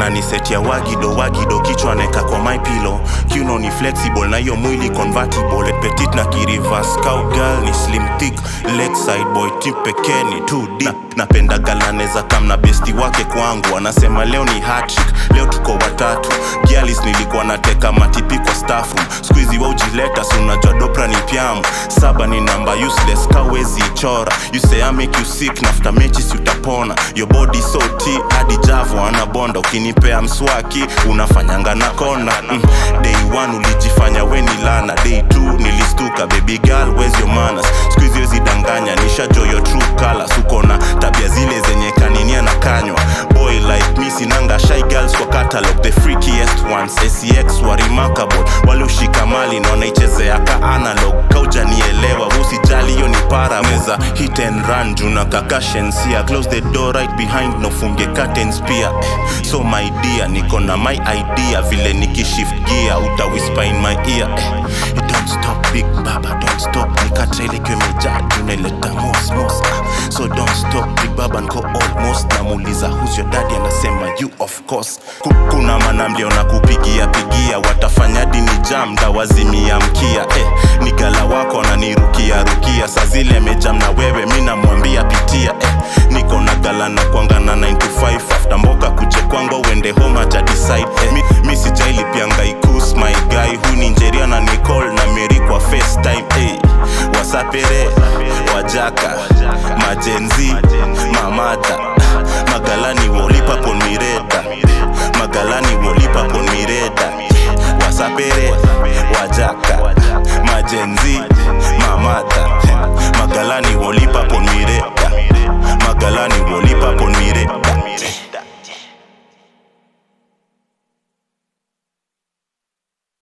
ananisetia wagido wagido kichwa neka kwa my pillow kiuno ni flexible na hiyo mwili convertible petit na kirivas cowgirl ni slim thick lakeside boy tip pekee ni 2D na, napenda galane za kam na besti wake kwangu anasema leo ni hattrick leo tuko watatu gialis nilikuwa nateka matipi kwa stafu skuizi wa ujileta si unajua dopra ni pyamu saba ni namba useless kawezi chora you say I make you sick nafta mechi si utapona your body so t hadi javo anabonda ukinipea mswaki unafanyanga na kona mm. day one ulijifanya we ni lana day two nilistuka baby girl where's your manners skuizi wezi danganya nishajo your true colors uko na tabia zile zenye kaninia na kanywa boy like me sinanga shy girls kwa catalog the freakiest ones sex wa remarkable wale ushika mali na wanaichezea ka analog kaujanielewa usijali hiyo ni para meza hit and run juna kakashensia close the door right behind no funge curtains pia eh, so my dear niko na my idea vile nikishift gear uta whisper in my ear eh, don't stop big baba don't stop nikatrele kimejaa juneleta mos mos ah, so don't stop big baba nko almost namuuliza who's your daddy anasema you of course Ku- kuna manamlio na kupigia pigia watafanya dini jam ndawazimia mkia eh, ni gala wako ananirukia rukia saa zile mejam na wewe mi namwambia pitia eh, niko na gala na kwangana 9 to 5 after mboka kuje kwangu uende home aja decide eh, mi, mi sijailipianga ikus my guy hu ni njeria na niko